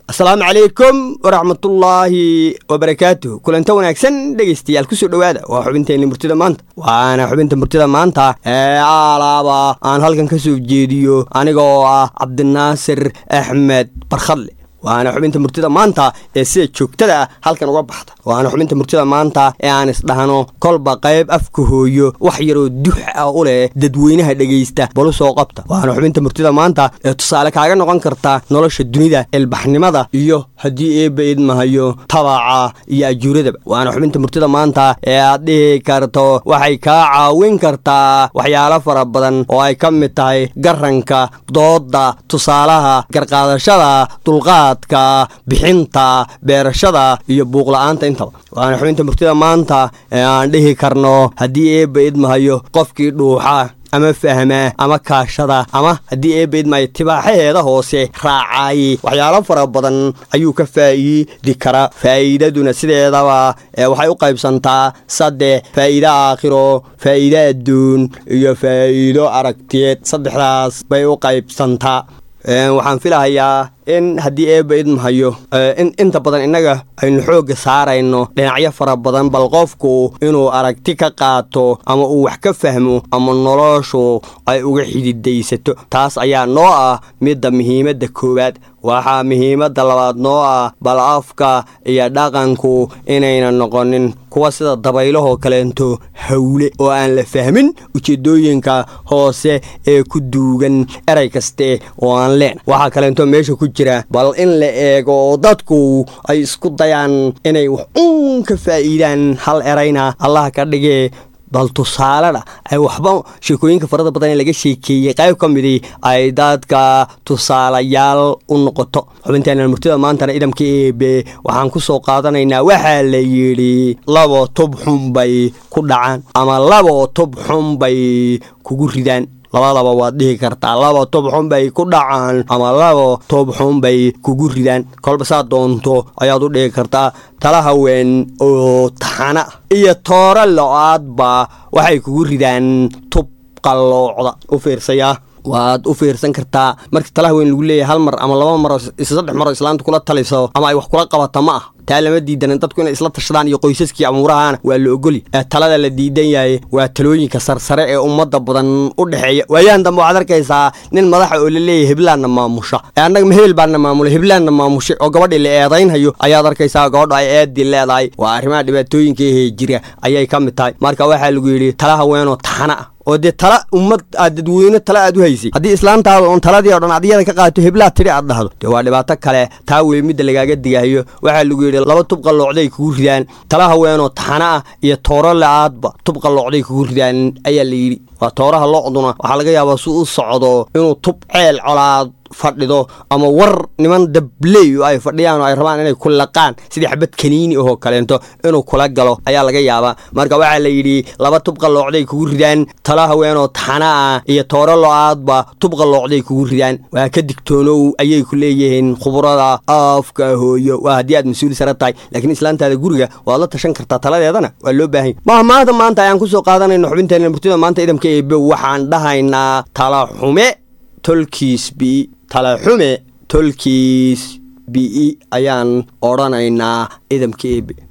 asalaamu calaykum waraxmatullaahi wabarakaatuh kulanta wanaagsan dhegaystayaal kusoo dhowaada waa xubinteenni murtida maanta waana xubinta murtida maanta ee aalaaba aan halkan ka soo jeediyo aniga oo ah cabdinaasir axmed barkhadle waana xubinta murtida maanta ee sida joogtada ah halkan uga baxda waana xubinta murtida maanta ee aan isdhahno kolba qayb afka hooyo wax yaroo dux ah u leh dadweynaha dhegaysta balu soo qabta waana xubinta murtida maanta ee tusaale kaaga noqon karta nolosha dunida ilbaxnimada iyo haddii eebba idmahayo tabaca iyo ajuuradaba waana xubinta murtida maanta ee aad dhihi karto waxay kaa caawin kartaa waxyaalo fara badan oo ay ka mid tahay garanka dooda tusaalaha garqaadashada dulqaad bixinta beerashada iyo buuqla-aanta intaba waana xubinta murtida maanta ee aan dhihi karno haddii eebba idmahayo qofkii dhuuxa ama fahmaa ama kaashada ama haddii eebba idmahayo tibaaxaheeda hoose raacaaye waxyaalo fara badan ayuu ka faa'iidi karaa faa'iidaduna sideedaba waxay u qaybsantaa saddex faa'iido aakhiro faa'iido adduun iyo faa'iido aragtiyeed saddexdaas bay u qaybsantaa waxaan filahayaa in haddii eebba idmahayo inta badan innaga aynu xoogga saarayno dhinacyo fara badan bal qofku inuu aragti ka qaato ama uu wax ka fahmo ama noloshu ay uga xididaysato taas ayaa noo ah midda muhiimadda koowaad waxaa muhiimadda labaad noo ah bal afka iyo dhaqanku inayna noqonin kuwa sida dabaylahoo kaleento hawle oo aan la fahmin ujeedooyinka hoose ee ku duugan eray kaste oo aan leen waxaa kaleento meesha ku jira bal in la eego oo dadku ay isku dayaan inay wax uun ka faa'iidaan hal erayna allah ka dhigee bal tusaalena ay waxba sheekooyinka farada badan ee laga sheekeeyey qayb ka midii ay dadka tusaalayaal u noqoto xubinteena murtida maantana idamka eebe waxaan ku soo qaadanaynaa waxaa la yidhi labo tub xun bay ku dhacaan ama labo tub xun bay kugu ridaan labadaba waad dhihi kartaa laba toob xun bay ku dhacaan ama laba toob xun bay kugu ridaan kolba saa doonto ayaad u dhihi kartaa tala haween oo taxana iyo tooro lo-aadba waxay kugu ridaan tub qalloocda u fiirsayaa waad u fiirsan kartaa marka tala haween lagu leeyahay hal mar ama laba maro saddex maroo islaanta kula taliso ama ay wax kula qabata ma ah taa lama diidanan dadku inay isla tashadaan iyo qoysaskii amuurahana waa la ogoli talada la diidan yahay waa talooyinka sarsare ee ummadda badan u dhexeeya waayahan dambe waxaad arkaysaa nin madaxa oo la leeyahay heblaanna maamusha annaga ma hebel baanna maamulay heblaanna maamushay oo gabadhii la eedaynhayo ayaad arkaysaa gabadho ay eedii leedahay waa arrimaha dhibaatooyinka ehe jira ayay ka mid tahay marka waxaa lagu yidhi tala haweenoo taxana ah oo dee tala ummad aad dadweyne tala aad u haysay haddii islaantaada oon taladii o dhan adyada ka qaato heblaad tidhi aad dhahdo dee waa dhibaato kale taa wey midda lagaaga digahayo waxaa lagu yidhi laba tub qalloocday kugu ridaan tala haweenoo taxana ah iyo tooro la-aadba tub qalloocday kugu ridaan ayaa la yidhi waa tooraha locduna waxaa laga yaabaa si u socdo inuu tub ceel colaad fadhido ama war niman dabley oo ay fadhiyaan oo ay rabaan inay ku laqaan sidii xabad kaniini ahoo kaleento inuu kula galo ayaa laga yaabaa marka waxaa la yidhi laba tub qalloocday kugu ridaan tala haweenoo taxana ah iyo tooro lo-aadba tub qalloocday kugu ridaan waa ka digtoonow ayay ku leeyihiin khubrada afka hooyo waa haddii aad mas-uul sare tahay laakiin islaantaada guriga waad la tashan kartaa taladeedana waa loo baahanya maha maanta maanta ayaan kusoo qaadanayno xubinteena murtida maanta idamka eebe waxaan dhahaynaa tala xume tolkiis bi talaxume tolkiis bi ayaan odhanaynaa idamka eebe